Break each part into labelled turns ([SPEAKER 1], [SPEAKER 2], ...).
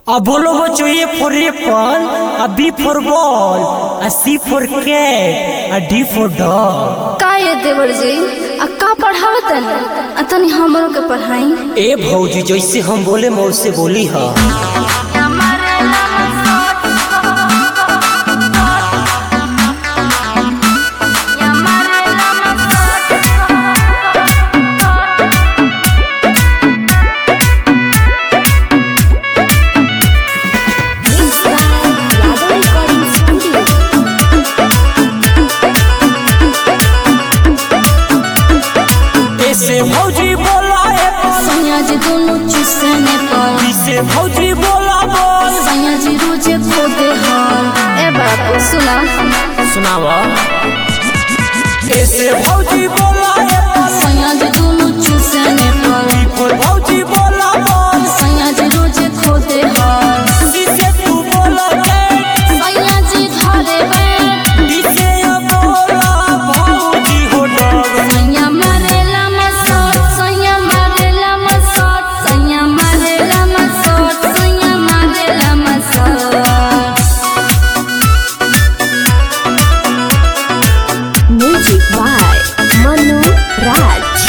[SPEAKER 1] A bolo bocho A for apple, a B for ball, a C for cat, a D for dog.
[SPEAKER 2] का ये देवर जी आ का पढ़ावतन आ तनी हमरो के पढ़ाई
[SPEAKER 1] ए भौजी जैसे हम बोले मौसे बोली हा ऐसे भौजी बोला apple,
[SPEAKER 2] सैया जी दोनों चूसने पर
[SPEAKER 1] B से भौजी बोला बॉल
[SPEAKER 2] सैया जी रोजे खोदे हल ए बाबू सुना
[SPEAKER 1] सुनावा ऐसे भौजी बोला apple,
[SPEAKER 2] सैया जी दोनों चूसने पर
[SPEAKER 1] B for भौजी बोला बॉल
[SPEAKER 2] सैया जी रोजे खोदे हल
[SPEAKER 1] C से तू बोला cat,
[SPEAKER 2] सैया जी घरे बैठ
[SPEAKER 1] D से बोला भौजी हो dog.
[SPEAKER 2] सैया मारेला मसोट सैया मारेला मसोट सैया मारेला मसोट सैया मारेला मसोट
[SPEAKER 3] Music by Manu Raj.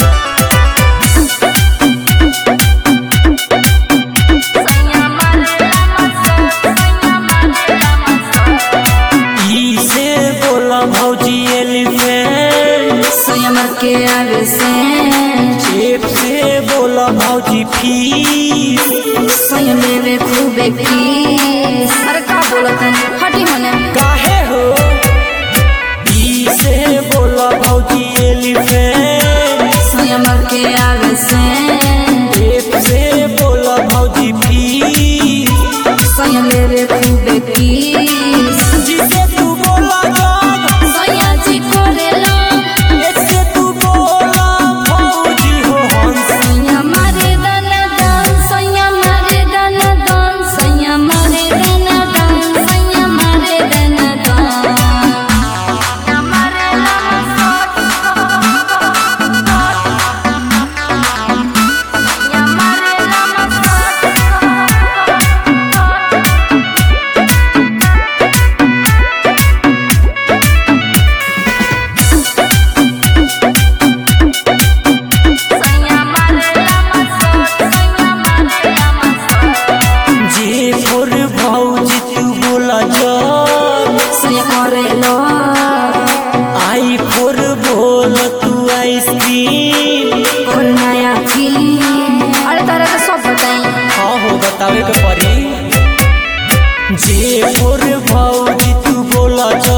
[SPEAKER 2] सैया मारेला मसोट सैया मारेला मसोट
[SPEAKER 1] ई से बोला भौजी एलिफेंट
[SPEAKER 2] सैया मर के आगे से
[SPEAKER 1] F से बोला भौजी फीस
[SPEAKER 2] सैया लेवे खूबे किस अरे का बोलत है हटी मने
[SPEAKER 1] काहे हो ई से बोला भौजी एलिफेंट
[SPEAKER 2] सैया मर के आगे से
[SPEAKER 1] F से बोला भौजी फीस
[SPEAKER 2] सैया लेवे खूबे किस
[SPEAKER 1] जिसे तू बोला जॉब
[SPEAKER 2] सैया जी करेला
[SPEAKER 1] H से तू बोला भौजी हो हंस
[SPEAKER 2] सैया मारे दन दन सैया मारे दन दन सैया मारे दन दन सैया मारे दन दन सैया मारे दन सैया मारे सैया मारे सैया मारे
[SPEAKER 1] जे फोर भौजी तू बोला जॉब
[SPEAKER 2] सैया करेलो
[SPEAKER 1] आई फोर बोला तू आइसक्रीम
[SPEAKER 2] और नया फिल्म अरे तारा के सब बताई
[SPEAKER 1] हाँ हो बतावे के पड़ी जे फोर भौजी तू बोला जा